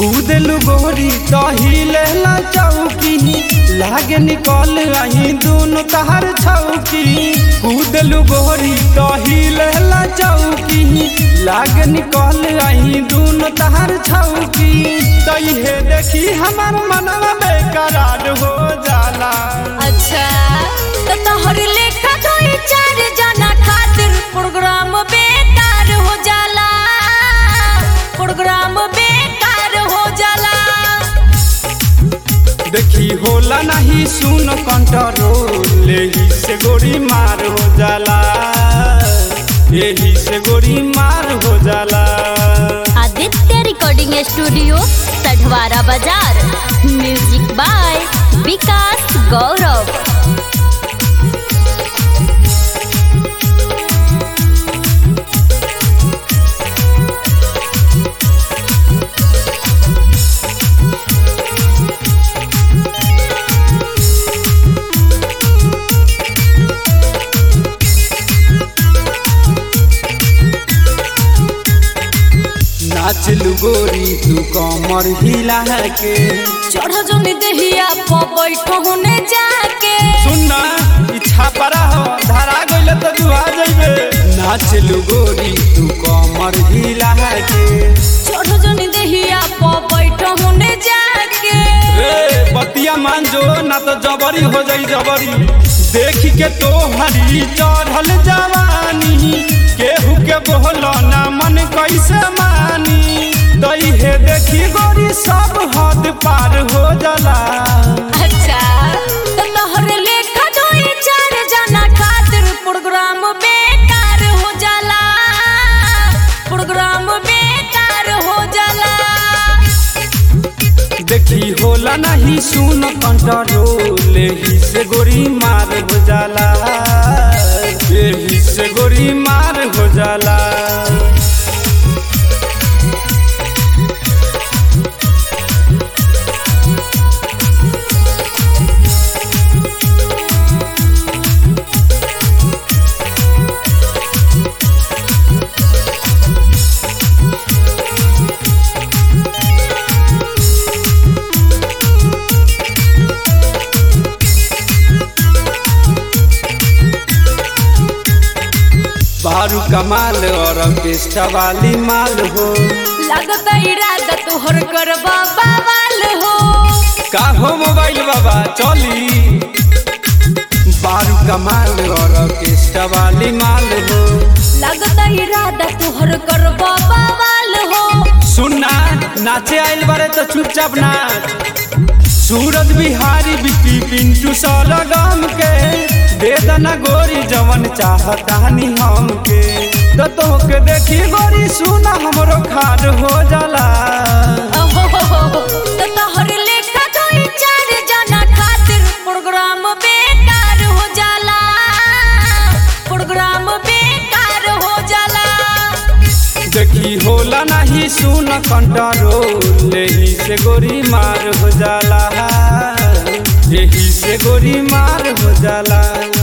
कूदलू गोरी तहिले ला चौकी लागे निकल रही दोनों तहर छौकी कूदलू गोरी तहिले ला चौकी लागे निकल रही दोनों तहर छौकी तइहे देखी हमार मनवा बेकरार हो जाला अच्छा तो तोहर लेखा कोई चार जना खातिर प्रोग्राम बेकार हो जाला प्रोग्राम बेकार हो जाला देखी होला नहीं सुन कंट्रोल यही से गोरी मार हो जाला यही से गोरी मार हो जाला आदित्य रिकॉर्डिंग स्टूडियो सढवारा बाजार म्यूजिक बाय विकास गौरव नाच लू गोरी तू कमर हिला के चढ़ जोन देहिया प बैठो होने जाके सुनना इच्छा परा हो धरा गइल तो तू आ जइबे नाच लू गोरी तू कमर हिला के चढ़ जोन देहिया प बैठो होने जाके रे बतिया मान जो ना तो जबरी हो जाई जबरी देख के तो हरी चढ़ल जवानी केहू के बोलो ना मन कैसे मानी दई हे देखी गोरी सब हद पार हो जाला अच्छा तो तोहर लेखा जोई चार जना खातिर प्रोग्राम बेकार हो जाला प्रोग्राम बेकार हो जाला देखी होला नहीं सुन कंट्रोल ही से गोरी मार हो जाला यही से गोरी मार हो जाला बारू कमाल और ऑर्केस्ट्रा वाली माल हो लागत इरादा तोहर करबा बवाल हो का हो मोबाइल बाबा चली बारू कमाल और ऑर्केस्ट्रा वाली माल हो लागत इरादा तोहर करबा बवाल हो सुनना नाचे आइल बारे तो चुपचाप नाच सूरज बिहारी बिकी पिंटू सलगम के दे दना गोरी जवन चाहतानी हम के तो तोहके देखी गोरी सुना हमरो खार हो जाला ओहो, तो तोहर लेखा कोई चार जना खातिर प्रोग्राम बेकार हो जाला प्रोग्राम बेकार हो जाला देखी होला नहीं सुन कंट्रोल यही से गोरी मार हो जाला यही से गोरी मार हो जाला